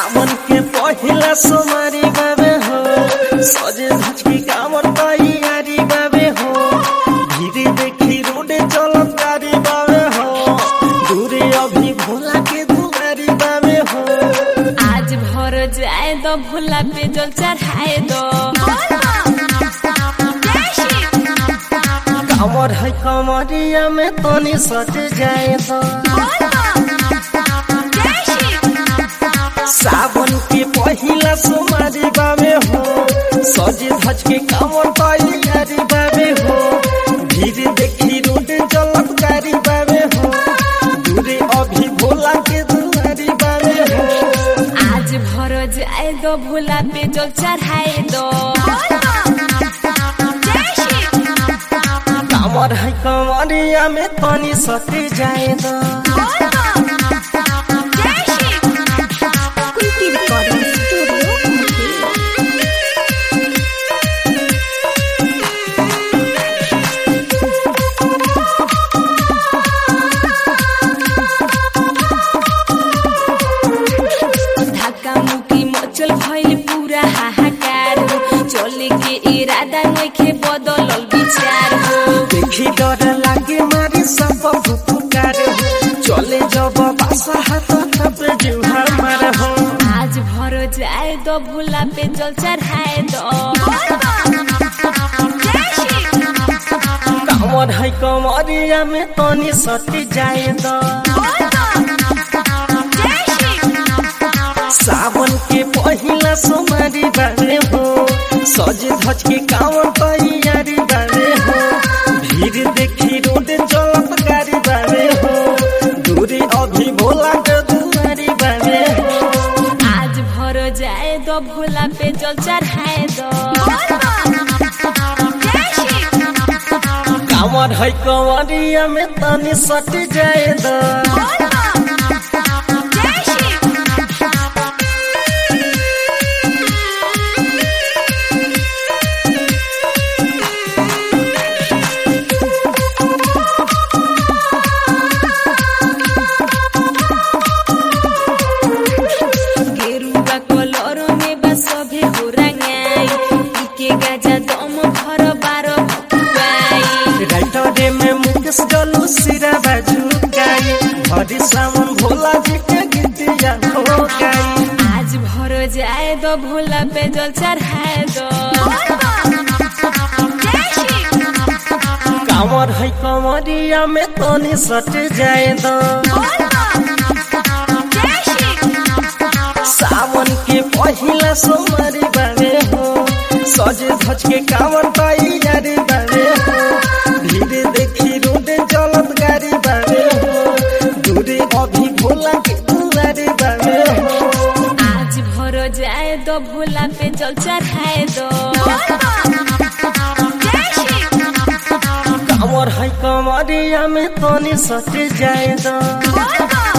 सावन के पहिला सोमारी बाबे हो सजे धज के कामर तैयारी बाबे हो धीरे देखी रोडे चलत गाड़ी बाबे हो दूरे अभी भोला के दुआरी बाबे हो आज भर जाए दो भोला पे जल चढ़ाए दो कामर है कमरिया में तनी सट जाए तो सावन के पहिला सोमारी बाबे हो सजे धज के कामर तैयारी बाबे हो धीरे देखी रोडे चलत गाड़ी बाबे हो दूरे अभी भोला के दुआरी बाबे हो आज भर जाए दो भोला पे जल चढ़ाए दो कामर है कमरिया में तनी सट जाए तो कुंती रिकॉर्डिंग स्टूडियो मुंबई धक्का मुक्की मचल भइल पूरा हाहाकार हो चले के इरादा नइखे बदलल विचार हो देखी डर लागे मारी सब फुफुकार हो चले जब बासा हाथ तब जुहा मार हो आज भर जाए दो भोला पे जल चढ़ाए दो कामर है कमरिया में तनी सट जाए तो सावन के पहिला सोमारी बारे हो सज धज के कामर तैयारी बारे हो भीड़ देखी रोड चलत गाड़ी बारे हो दूरी अभी भोला के दुआरी बारे हो आज भर जाए दो भोला पे जल चढ़ाए दो कामर है कमरिया में तनी सट जाए तो गेरुआ कलर में बा सभे हो रंगाई इके गाजा दम भर बार भकुआई राइटरे में मुकेश जलू सिरा बाजू गाई भरी सावन भोला जी के गीतिया हो गाई आज भर जाए दो भोला पे जल चढ़ाए दो कामर है कमरिया में तनी सट जाए तो सावन के पहिला सोमवारी बारे हो सजे धज के कामर तैयारी बारे हो धीरे देखी रोडे चलत गाड़ी बारे हो दूरे अभी भोला के दुआरी बारे हो आज भर जाए दो भोला पे जल चढ़ाए दो कामर है कमरिया में तनी सट जाए तो